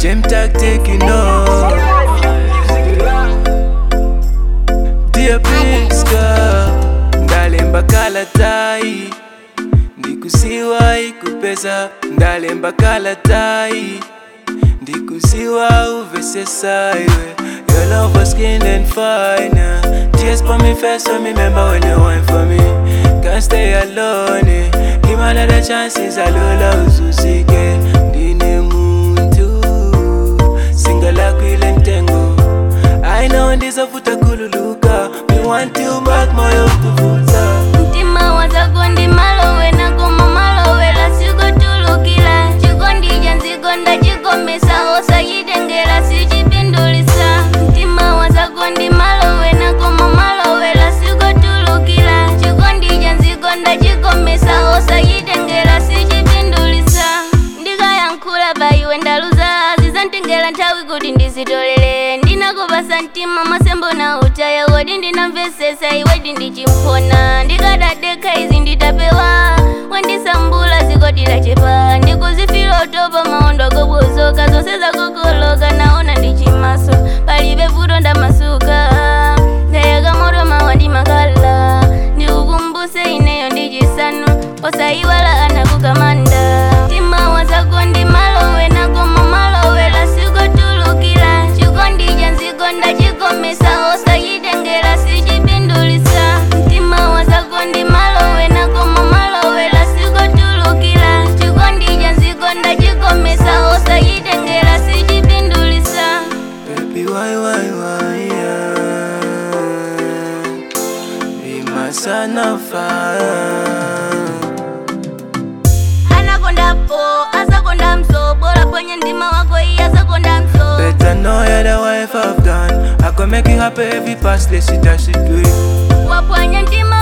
Gem tactic, you know. Dear Priska, ndalemba kalatai ndikusiwa ikupesa ndalemba kalatai ndikusiwa uvesesa iwe Your love was skin and fine Tears for me first so me remember when you went for me Can't stay alone eh. Give me another chances alola uzusike Ndine muntu Singala kwile ntengo I know ndizovuta kululuka Me want you back moyo kuvuta mtima wazagondi malowe nagoma malowe lasigotulukila chigondija nzigonda chigomesa osayidengela sichipindulisa mtima wazagondi malowe nagoma malowe lasigotulukila chigondija nzigonda chigomesa osayidengela sichipindulisa ndikayankhula baiwe ndaluza zizantengela nthawi kuti ndizitolere ndinakupasa mtima masembo na utaya wodi ndinamvesesa iwedi ndichimphona ndikadadekha izi nditapewa wandisambula zikodira chepa ndikuzifira utopa maondo akobozoka zonse zakokoloka naona ndichimaso palibe vuto ndamasuka ndayaka moto mawa ndimakala ndikukumbuse ineyo ndichisanu osayiwala anakukamanda mtima wazagondi malowe nagoma malowe lasikotulukila chikondija nzigonda chigomesa osayidengela sichipindulisa mtima wazagondi malowe nagoma malowe lasikotulukila chikondija nzigonda chigomesa osayidengela sichipindulisa Baby, why, why, why, yeah. Be my son of fire. anakondapo asakonda mso bora kwenye ndima wako iyi asakonda mso Better know you're the wife I've done. I can make you happy every past, let's see that shit do it. wapwanya mtima